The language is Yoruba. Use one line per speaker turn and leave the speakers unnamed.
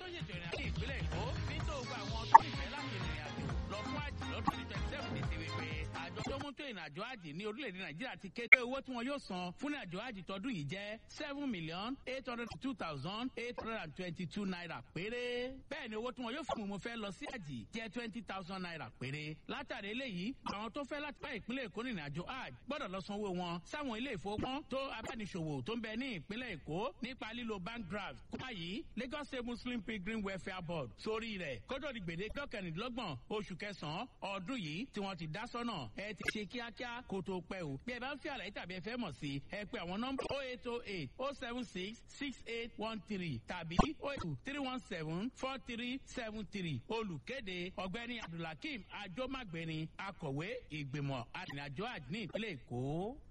tó ṣètò ìrìn àjò ìpínlẹ̀ èkó ní tó gba àwọn tó nífẹ̀ẹ́ láti rìnrìn àjò lọ fún àjì lọ́dún twenty twenty seven ní ti wípé àjọ tó mú tó ìrìn àjò àjì ní orílẹ̀-èdè nàìjíríà ti kéde owó tí wọn yóò san fún ìrìn àjò àjì tọdún yìí jẹ́ seven million eight hundred two thousand eight hundred and twenty two naira péré bẹ́ẹ̀ ni owó tí wọn yóò fún mo fẹ́ lọ sí àjì jẹ́ twenty thousand naira péré látàrí eléyìí àwọn tó fẹ́ láti bá ìpínlẹ̀ èkó rìnrìn àjò àjì gbọ́dọ̀ lọ sanwó wọn sáwọn ilé ìfowópamọ́ tó abániṣòwò tó ń bẹ ní ìpínlẹ̀ èkó nípa lílo bank draft kópa yìí lagos state muslim pilgrim welfare board sórí rẹ̀ kótó di gbèdéke kẹrìndínlọ́gbọ̀n oṣù kẹsàn-án ọdún yìí tí wọ́n ti dá sọ́nà ẹ ti ṣe kíákíá kó tó pẹ́ o bí ẹ bá ń fi àlàyé tàbí ẹ fẹ́ mọ̀ sí ẹ pé àwọn nọ́mbà oh eight oh eight oh seven six six eight one three tàbí oh eight two three one seven four three seven three olùkéde ọ̀gbẹ́ni abdulhakeem ajomagbeni akọ̀wé ìgbìmọ̀ arìnrìnàjò àdínní ìpínlẹ̀ èkó.